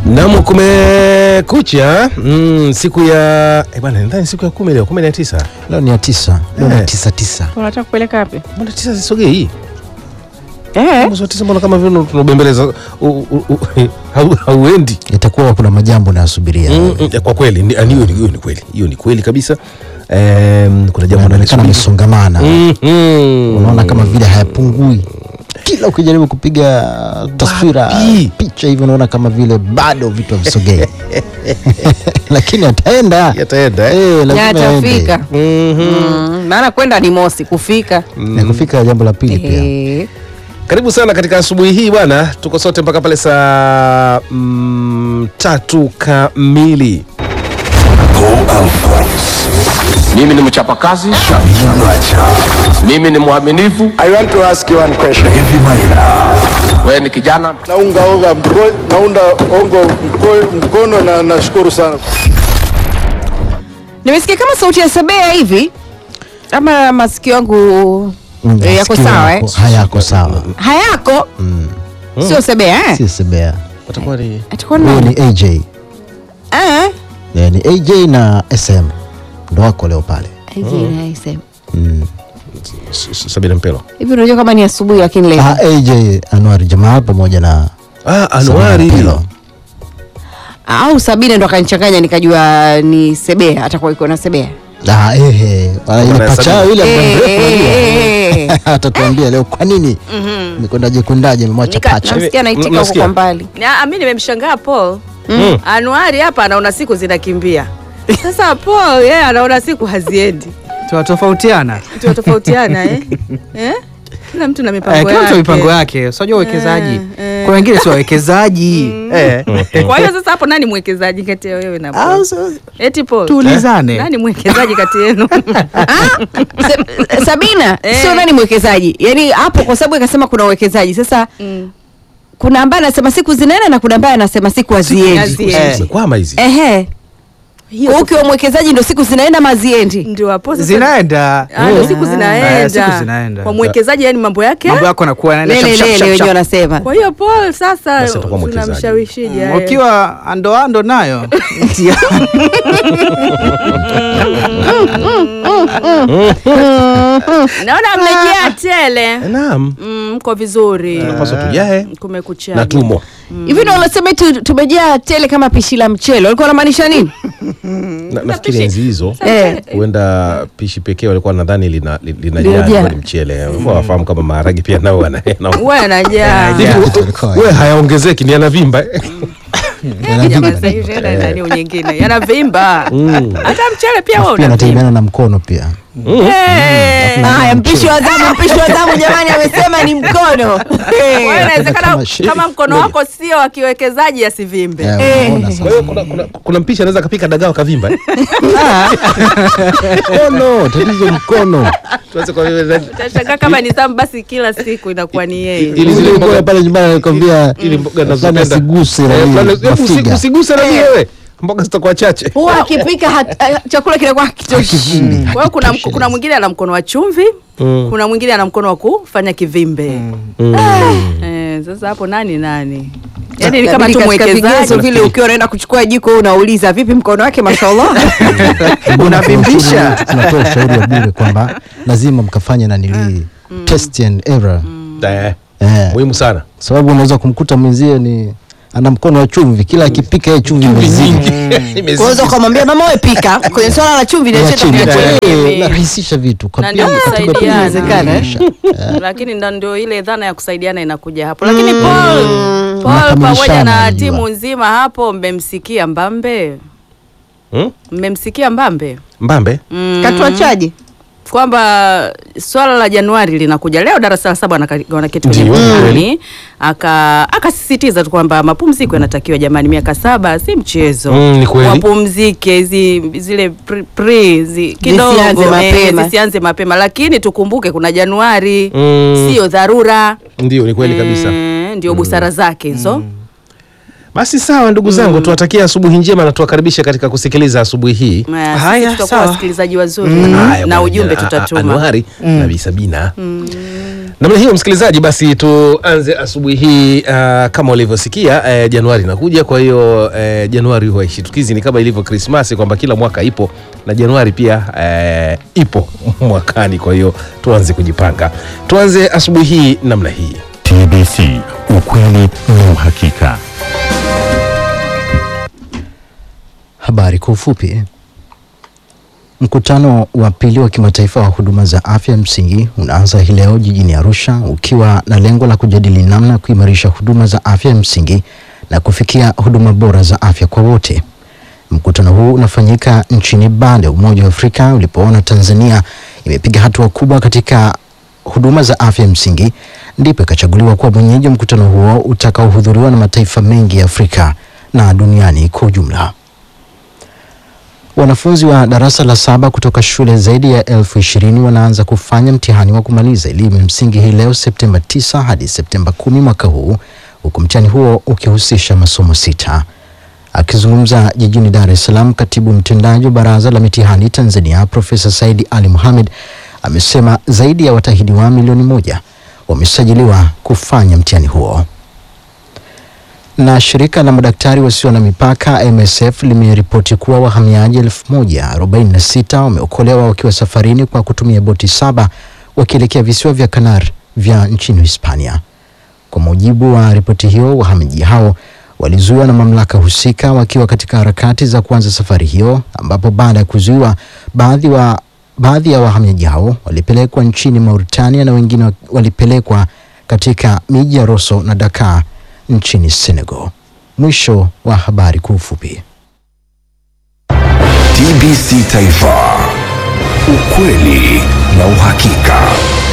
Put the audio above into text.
Naam, kumekucha mm, siku ya eh bwana, nadhani siku ya kumi leo, kumi na tisa. Leo ni ya tisa, leo ni ya Eh. tisa tisa. Unataka kupeleka wapi? Mbona tisa zisogei? Eh, Mwezi wa tisa mbona kama vile tunabembeleza u- u- u- hau- hauendi? Itakuwa kuna majambo nayasubiria. Mm, mm, Kwa kweli ni- hiyo ni hiyo ni kweli, hiyo ni kweli kabisa. Em, kuna jambo Inaonekana nalisubiri. amesongamana, Mhm. unaona kama vile hayapungui. Kila ukijaribu kupiga taswira Wapi? picha hivi, unaona kama vile bado vitu havisogei, lakini ataenda Yataenda, eh? Eh, lazima yatafika. aende. Mm, maana kwenda ni mosi, kufika na kufika jambo la pili pia. Eh, Karibu sana katika asubuhi hii bwana, tuko sote mpaka pale saa mm, tatu kamili. Mimi ni mchapakazi, mimi ni mwaminifu. I want to ask you one question. Wewe ni kijana, Naunga onga mko- naunda ongo mko- mkono na nashukuru sana. nimesikia kama sauti ya Sabea hivi ama masikio yangu Mm, eh, yako masikio sawa eh? yako hayako sawa, hayako sio Sabea eh? si sebea. Watakuwa ni Atakuwa Huyo nani? ni AJ, Eh? Eh, ni AJ na SM ndo wako leo pale. Hivi naisema. Mm. S- S- Sabina Mpelo. Hivi unajua kama ni asubuhi lakini leo Ah, AJ Anwar Jamal pamoja na Ah, Anuari. Sabina Pelo. au Sabina ndo akanichanganya nikajua ni Sebea, atakuwa iko na Sebea. Ah, ehe, ah, ile Bwana pacha Sabina. yule muda Eh, mrefu eh, unajua. Atatuambia leo kwa nini mikwendaje kwendaje memwacha Nika- pacha. Namsikia naitika huko Mnasikia? kwa mbali. Na, mi nimemshangaa Paul Mm. Anuari hapa anaona siku zinakimbia. Sasa Paul yeye anaona siku haziendi. tunatofautiana Tunatofautiana eh? eh? Kila mtu na mipango Eh, kila mtu yake. na mipango yake unajua uwekezaji Eh, eh. kuna wengine sio wawekezaji Eh. Kwa hiyo sasa hapo nani mwekezaji kati ya wewe na Ah, Paul? so- Eti Paul. tuulizane Nani mwekezaji kati yenu? Se- Sabina Eh. sio nani mwekezaji, yaani hapo kwa sababu akasema kuna uwekezaji sasa. Mm. Kuna ambaye anasema siku zinaenda na kuna ambaye anasema siku haziendi. haziendi. Eh. Zimekwama hizi. Ehe, Hiyo kwa ukiwa mwekezaji ndo siku zinaenda maziendi. ndio hapo sasa. zinaenda Ah, ndio Eh. siku Eh, zinaenda. siku zinaenda Kwa mwekezaji yani mambo yake. mambo yako nakuwa yanaenda Lele shap, shap, lele shap, wenyewe shap. wanasema. Kwa hiyo Paul sasa Basi atakuwa mwekezaji. tunamshawishije? haya? ukiwa andoando nayo Naona mmejaa tele. Naam. Mm, mko vizuri. Tunapaswa tujae Kumekucha. na tumo. Hivi ndo wanasema eti tumejaa tele kama pishi la mchele. Walikuwa wanamaanisha nini? Na, nafikiri enzi hizo Eh. huenda pishi pekee walikuwa nadhani lina li- linajaa Linajaa. ilikuwa ni mchele. Wao wafahamu kama maharagi pia nao wana. na- Wewe anajaa. Hivi, Tulikuwa- Wewe hayaongezeki ni yanavimba. Jamaa sasa hivi tena nani nyingine yanavimba. Hata mchele pia wao pia unavimba. anategemeana na mkono pia. Eh. Haya, mpishi wa zamu, mpishi wa zamu jamani, amesema ni mkono. Kwa hiyo inawezekana Kama shi- kama mkono wako sio wa kiwekezaji asivimbe. Eh, unaona Kwa sasa. hiyo kuna, kuna, kuna mpishi anaweza kapika dagaa kavimba. Mkono, tatizo mkono. Tuanze kwa vile Utashangaa kama ni zamu basi kila siku inakuwa ni yeye. Ili Ili zile zile mboga- mboga pale nyumbani anakwambia ili mboga fulani nazopenda. asiguse Eh, nani, fulani- hebu usi- mafiga. Usiguse na wewe. Mboga zitakuwa chache. Huwa akipika hat- eh, chakula kinakuwa hakitoshi. Kwa hiyo kuna, kuna mwingine ana mkono wa chumvi, kuna mwingine ana mkono wa kufanya kivimbe. Eh, sasa hapo nani nani? Yaani ni kama Inabidi tu katika vigezo mwekezaji. vile ukiwa unaenda kuchukua jiko unauliza vipi mkono wake mashallah. unavimbisha tunatoa ushauri wa bure kwamba lazima mkafanye nanilii test and error Eh, eh, Muhimu sana. sababu unaweza kumkuta mwenzie ni ana mkono wa chumvi kila akipika yeye chumvi imezidi Imezidi. Unaweza ukamwambia mama wewe pika kwenye swala la chumvi Ya niache chini. niache. Eh, unarahisisha vitu kwa Na pia ndio katika kusaidiana. kuiwezekana, eh. lakini ndo ndio ile dhana ya kusaidiana inakuja hapo lakini Paul, Paul pamoja Mnakamilishana, na unajua. timu nzima hapo mmemsikia Mbambe Hmm? mmemsikia Mbambe Mbambe. mm, Katuachaje? kwamba swala la Januari linakuja leo, darasa la saba wanaka- wanaketi kwenye Ndio, mtihani, aka akasisitiza tu kwamba mapumziko yanatakiwa jamani, miaka saba si mchezo Mm, ni kweli. wapumzike hizi zile pre, pre zi, kidogo Zisianze eh, mapema. zisianze mapema, lakini tukumbuke kuna Januari Mm. sio dharura Ndio ni kweli kabisa. Eh, ndio busara zake hizo Basi sawa ndugu zangu, tuwatakia asubuhi njema na tuwakaribisha katika kusikiliza asubuhi hii. Eh, Haya, sisi tutakuwa sawa. wasikilizaji wazuri Haya, na bwana, ujumbe a- a- tutatuma Anuari na Bi Sabina. namna hiyo msikilizaji basi tuanze asubuhi hii uh, kama ulivyosikia uh, januari inakuja kwa hiyo uh, januari huwa ishitukizi ni kama ilivyo krismasi kwamba kila mwaka ipo na januari pia uh, ipo mwakani kwa hiyo tuanze kujipanga tuanze asubuhi hii namna hii TBC, ukweli na uhakika. Habari kwa ufupi. Mkutano wa pili wa kimataifa wa huduma za afya msingi unaanza hii leo jijini Arusha ukiwa na lengo la kujadili namna ya kuimarisha huduma za afya msingi na kufikia huduma bora za afya kwa wote. Mkutano huu unafanyika nchini baada ya Umoja wa Afrika ulipoona Tanzania imepiga hatua kubwa katika huduma za afya msingi, ndipo ikachaguliwa kuwa mwenyeji wa mkutano huo utakaohudhuriwa na mataifa mengi ya Afrika na duniani kwa ujumla. Wanafunzi wa darasa la saba kutoka shule zaidi ya elfu ishirini wanaanza kufanya mtihani wa kumaliza elimu ya msingi hii leo Septemba 9 hadi Septemba 10 mwaka huu, huku mtihani huo ukihusisha masomo sita. Akizungumza jijini Dar es Salaam, katibu mtendaji wa Baraza la Mitihani Tanzania Profesa Saidi Ali Mohamed amesema zaidi ya watahiniwa milioni moja wamesajiliwa kufanya mtihani huo na shirika la madaktari wasio na mipaka MSF limeripoti kuwa wahamiaji 1046 wameokolewa wakiwa safarini kwa kutumia boti saba wakielekea visiwa vya Canary vya nchini Hispania. Kwa mujibu wa ripoti hiyo, wahamiaji hao walizuiwa na mamlaka husika wakiwa katika harakati za kuanza safari hiyo, ambapo baada ya kuzuiwa baadhi wa baadhi ya wahamiaji hao walipelekwa nchini Mauritania na wengine walipelekwa katika miji ya Rosso na Dakar nchini Senegal. Mwisho wa habari kwa ufupi. TBC Taifa, ukweli na uhakika.